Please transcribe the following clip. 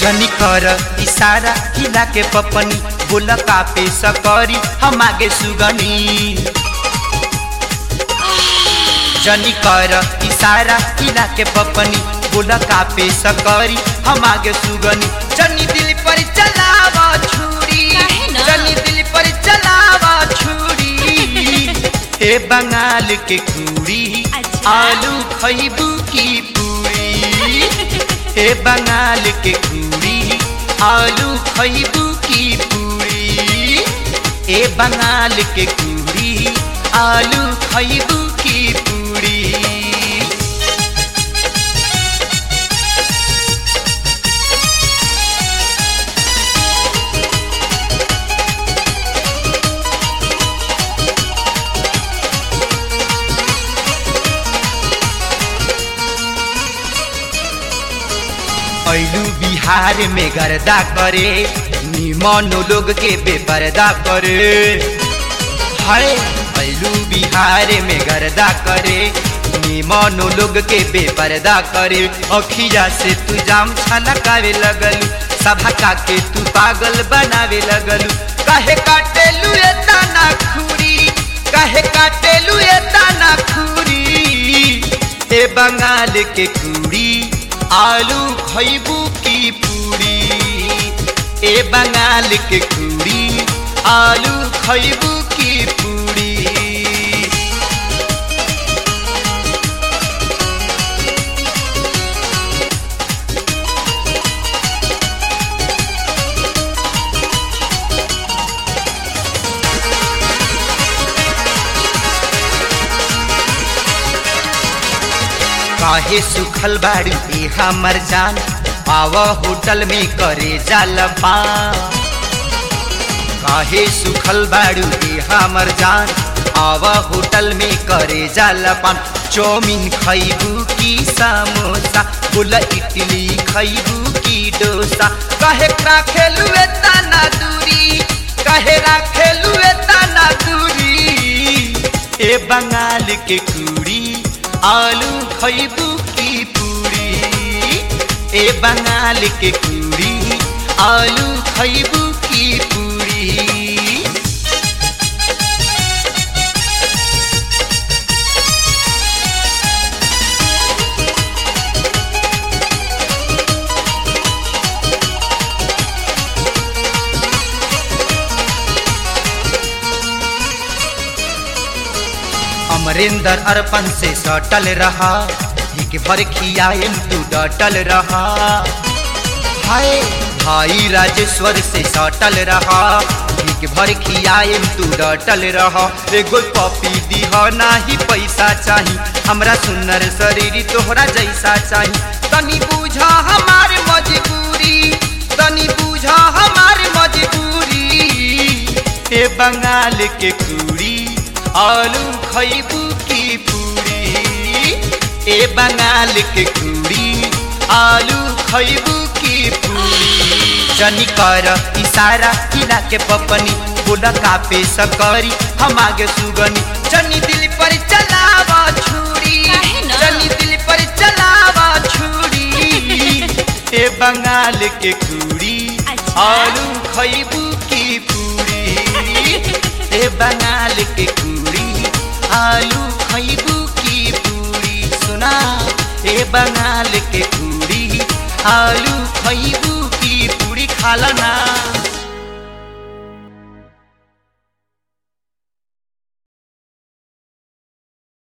जनी कर इशारा हिला के पपनी बोल कापे सकरी हम आगे सुगनी जनी कर इशारा हिला के पपनी बोल कापे सकरी हम आगे सुगनी जनी दिल पर चलावा छुरी काहे न? जनी दिल पर चलावा छुरी हे बंगाल के कुड़ी अच्छा। आलू खैबू की पूरी हे बंगाल के कुड़ी आलू खैबू की पूरी ए बंगाल के कुड़ी आलू खैबू की पूरी ऐलू बिहार में गर्दा करे निमन लोग के बेपर्दा करे हाय ऐलू बिहार में गर्दा करे निमन लोग के बेपर्दा करे अखिया से तू जाम छलकावे लगलू सभा का के तू पागल बनावे लगलू काहे काटेलू ए ताना खूरी काहे काटेलू ए ताना खूरी ए बंगाल के कुड़ी आलू खैबू की पूरी ए बंगाल के कुड़ी आलू खैबू की पूरी काहे सुखल बाड़ी ए हमर जान आव होटल में करे जालपा काहे सुखल बाड़ू ए हमर जान आव होटल में करे जालपान चौमिन खैबू की समोसा बोला इडली खैबू की डोसा काहे राखेलू ए ताना दूरी काहे राखेलू ए ताना दूरी ए बंगाल के कुड़ी आलू खैबू की पूरी ए बंगाल के कुड़ी आलू खैबू की पूरी अमरिंदर अर्पण से सटल रहा एक भर खियाएम तू डटल रहा हाय भाई राजेश्वर से सटल रहा एक भर खियाएम तू डटल रहा एगो पपी दीह नाही पैसा चाही हमरा सुनर शरीर तोहरा जैसा चाही तनी बूझा हमार मजबूरी तनी बूझा हमार मजबूरी ए बंगाल के कुड़ी आलू खैबू की पूरी ए बंगाल के कुड़ी आलू खैबू की पूरी जनी कर इशारा किला के पपनी बोला कापे सकरी हम आगे सुगनी जनी दिल पर चलावा छुरी काहे न? जनी दिल पर चलावा छुरी ए बंगाल के कुड़ी अच्छा। आलू खैबू की पूरी ए बंगाल के कुड़ी आलू खैबू की पूरी सुना ए बंगाल के कुड़ी आलू खैबू की पूरी खाला ना